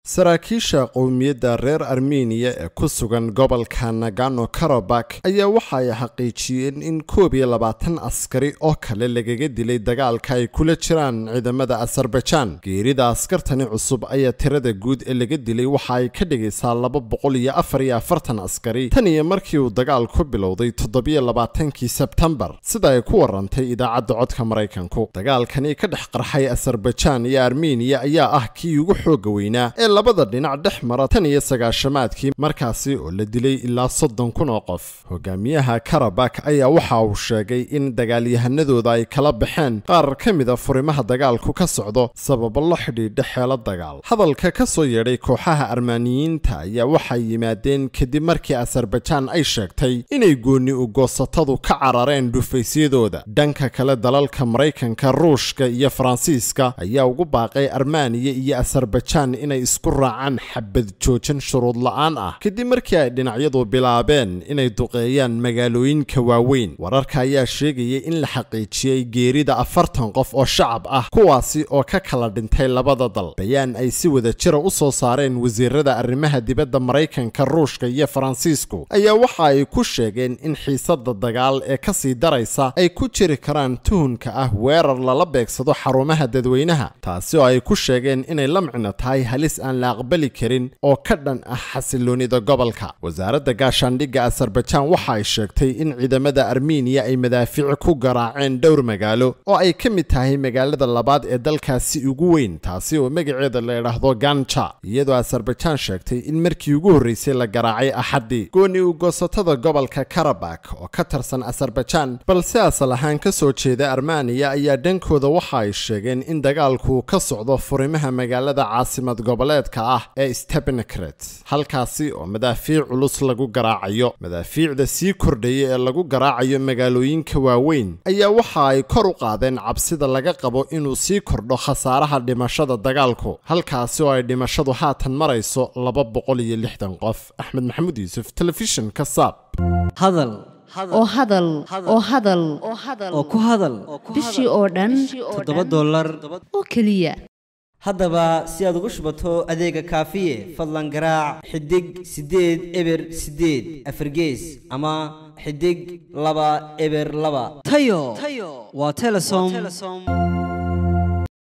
saraakiisha qowmiyadda reer armeniya ee ku sugan gobolka nagano karabak ayaa waxa ay xaqiijiyeen in koob iyo labaatan askari oo kale lagaga dilay dagaalka ay kula jiraan ciidamada azerbaijan geerida askartani cusub ayaa tirada guud ee laga dilay waxa ay ka dhigaysaa laba boqol iyo afar iyo afartan askari tan iyo markii uu dagaal ku bilowday toddobiyo labaatankii sebtembar sida ay ku warantay idaacadda codka maraykanku dagaalkani ka dhex qarxay azerbaijan iyo armeniya ayaa ah kii ugu xooga weynaa ee labada dhinac dhex mara tan iyo sagaashamaadkii markaasi oo la dilay ilaa soddon kun oo qof hogaamiyaha karabak ayaa waxa uu sheegay in dagaalyahanadooda ay kala baxeen qaar ka mida furimaha dagaalku ka socdo sababo la xidhiidha xeelo dagaal hadalka ka soo yeedhay kooxaha armaaniyiinta ayaa waxay yimaadeen kadib markii azerbaijan ay sheegtay inay goonni ugoosatadu ka carareen dhufaysyadooda dhanka kale dalalka maraykanka ruushka iyo faransiiska ayaa ugu baaqay armaniya iyo azerbaijan inay isku raacaan xabad joojin shuruud la'aan ah kadib markii ay dhinacyadu bilaabeen inay duqeeyaan magaalooyinka waaweyn wararka ayaa sheegaya in la xaqiijiyey geerida afartan qof oo shacab ah kuwaasi oo ka kala dhintay labada dal bayaan ay si wada jira u soo saareen wasiirada arrimaha dibadda maraykanka ruushka iyo faransiisku ayaa waxa ay ku sheegeen in xiisada dagaal ee ka sii daraysa ay ku jiri karaan tuhunka ah weerar lala beegsado xarumaha dadweynaha taasi oo ay ku sheegeen inay la micno tahay halis aan la aqbali karin oo ka dhan ah xasiloonida gobolka wasaaradda gaashaandhigga azerbaijan waxa ay sheegtay in ciidamada armeniya ay madaafiic ku garaaceen dhowr magaalo oo ay ka mid tahay magaalada labaad ee dalkaasi ugu weyn taasi oo magaceeda la idhaahdo ganja iyadoo azerbaijan sheegtay in markii ugu horreysay la garaacay axaddii gooni ugoosatada gobolka karabak oo ka tirsan azerbaijan balse asal ahaan ka soo jeeda armaniya ayaa dhankooda waxa ay sheegeen in dagaalku ka socdo furimaha magaalada caasimad goboleedka ah ee stepanakret halkaasi oo madaafiic culus lagu garaacayo madaafiicda sii kordhaya ee lagu garaacayo magaalooyinka waaweyn ayaa waxa ay kor u qaadeen cabsida laga qabo inuu sii kordho khasaaraha dhimashada dagaalku halkaasi oo ay dhimashadu haatan marayso laba boqol iyo lixdan qof axmed maxamuud yuusuf telefishinka saab hadal oo hadal oo hadal oo ku hadal bishii oo dhan toddoba dollar oo keliya haddaba si aad ugu shubato adeega kaafiye fadlan garaac xidig siddeed eber siddeed afargees ama xidig laba eber laba tayo waa telesom